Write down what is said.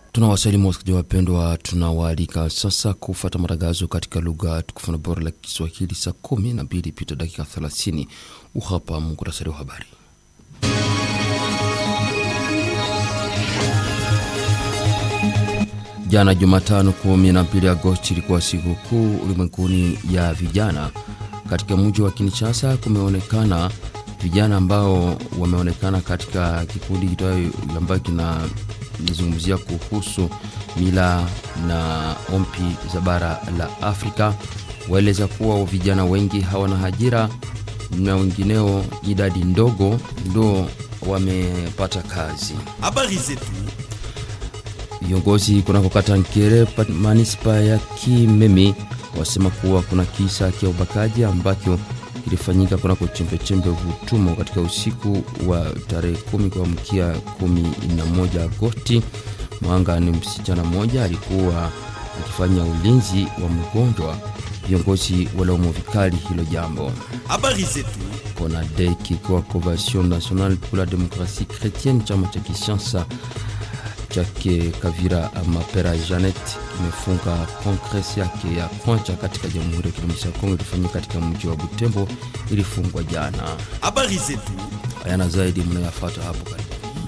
Tunawasalimu wasikilizaji wapendwa, tunawaalika sasa kufata matangazo katika lugha tukufu na bora la Kiswahili saa kumi na mbili pita dakika thelathini. Uhapa muhtasari wa habari. Jana Jumatano 12 Agosti ilikuwa siku kuu ulimwenguni ya vijana. Katika mji wa Kinshasa kumeonekana vijana ambao wameonekana katika kikundi ambayo kinazungumzia kuhusu mila na ompi za bara la Afrika. Waeleza kuwa vijana wengi hawana ajira na wengineo idadi ndogo ndo wamepata kazi. Habari zetu Viongozi kunako kata Nkere manispa ya Kimemi wasema kuwa kuna kisa cha ubakaji ambacho kilifanyika kunako chembechembe Vutumo katika usiku wa tarehe kumi kuamkia kumi na moja Agosti. Mwanga ni msichana mmoja alikuwa akifanya ulinzi wa mgonjwa. Viongozi walaumu vikali hilo jambo. habari zetu CONADEC ikiwa Convention Nationale pour la Démocratie Chrétienne, chama cha kisiasa chake Kavira Mapera Janet kimefunga kongres yake ya kwanza katika Jamhuri ya Kidemokrasia ya Kongo ilifanyika katika mji wa Butembo, ilifungwa jana. habari zetu Hayana zaidi mnayofuata hapo karibu.